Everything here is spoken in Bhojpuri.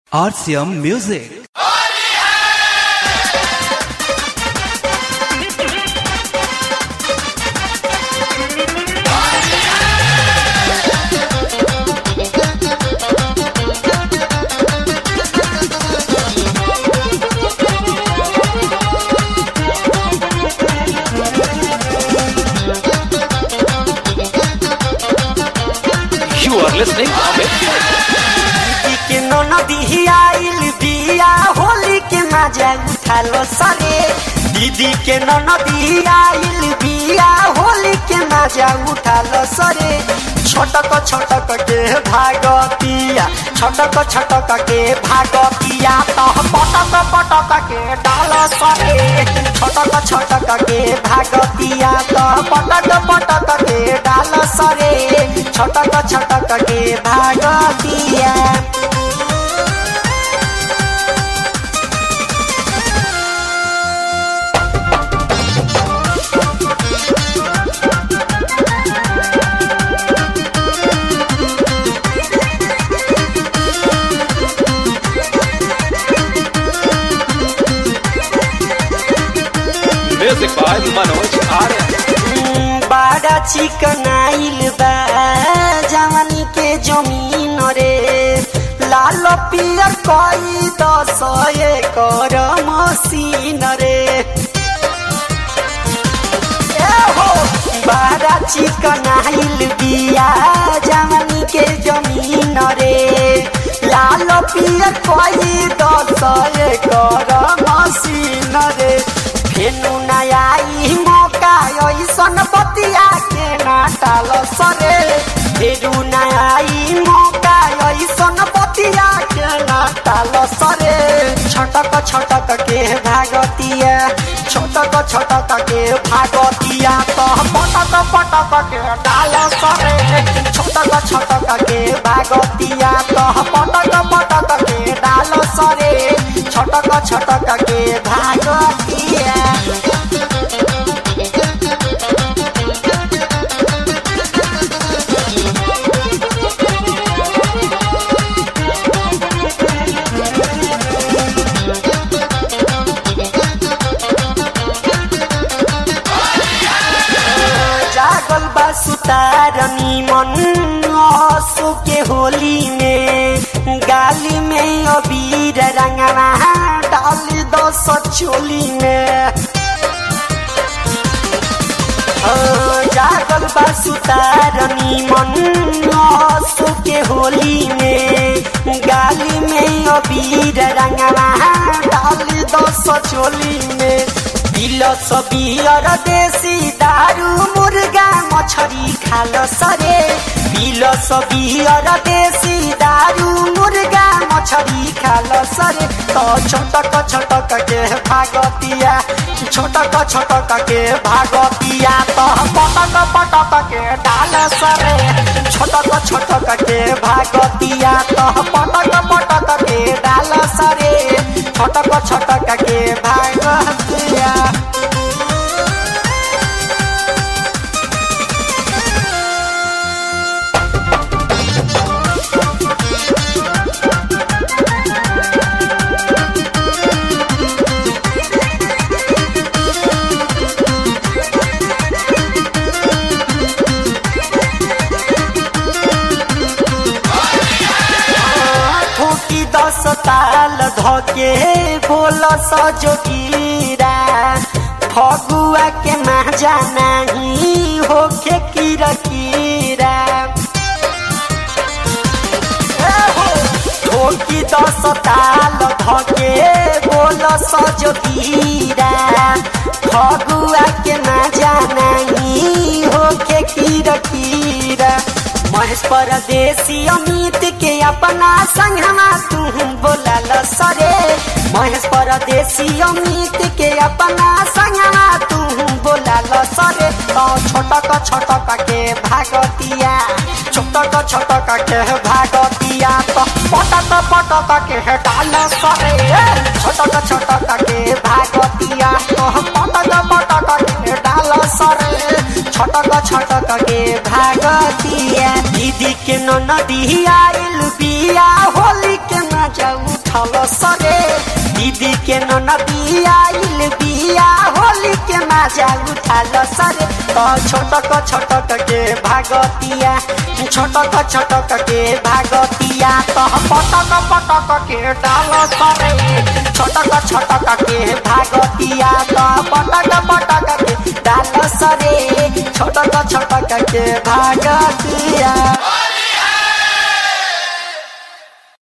RCM Music. You are listening Amit दीदी के ननदी आइल बिया होली के मजा उठालो सरे दीदी के ननदी आइल बिया होली के मजा उठालो सरे छोटक छोटक के भागतिया छोटक छोटक के भागतिया तो पटक पटक के डाल सरे छोटक छोटक के भागतिया तो पटक पटक के डाल सरे छोटक छोटक के भागतिया Music by Manoj Arya बाड़ा चिकनाइल बा जवानी के जमीन रे लाल पियर कई दस एकर मशीन रे ए हो बाड़ा चिकनाइल बिया जवानी के जमीन रे लाल पियर कई दस एकर मशीन रे फेनु नयाई मौका ऐसन बतिया के नाटाल सरे फेरू नयाई मौका ऐसन बतिया के नाटाल सरे छटक छटक के भागतिया छटक छटक के भागतिया तो पटक पटक के डाल सरे छटक छटक के भागतिया तो पटक पटक के डाल सरे छटक छटक के भागतिया जागल बा सुतारनी मन आंसू के होली में गाली में अबीर रंगवा डाल दो चोली में हाँ, जागल बा सुतारनी मन आंसू के होली में गाली में अबीर रंगवा डाल दो चोली में दिल सबियर देसी दारू मुर्गा मछरी खाल सरे बिल सबियर देसी दारू मुर्गा मछरी खाल सरे तो छोटक छोटक के भागतिया छोटक छोटक के भागतिया तो पटक पटक के डाल सरे छोटक छोटक के भागतिया तो पटक पटक के डाल सरे छोटक छोटक के भागतिया ठोकी दस ताल धके बोल सजोगीरा फगुआ के माजा नहीं होखे कीरा कीरा ए हो, ठोकी दस ताल धके बोल सजोगीरा फगुआ के माजा नहीं होखे कीरा कीरा महेश परदेसी अमित के अपना संगमा तू बोलल सरे महेश परदेसी अमित के अपना संगमा तू बोलल सरे तो छोटक छोटक के भागतिया छोटक छोटक के भागतिया तो पटक पटक के डाल सरे छोटक छोटक के भागतिया तो पटक पटक के डाल सरे छटक छटक के भागतिया दीदी के ननदी आइल बिया होली के माजा उठल सरे दीदी के ननदी आइल बिया होली के माजा उठल सरे तो छोटक छोटक के भागतिया छोटक छोटक के भागतिया तो पटक पटक के डाल सरे छोटक छोटक के भागतिया तो पटक पटक के डाल सरे छोटक छोटक के भागतिया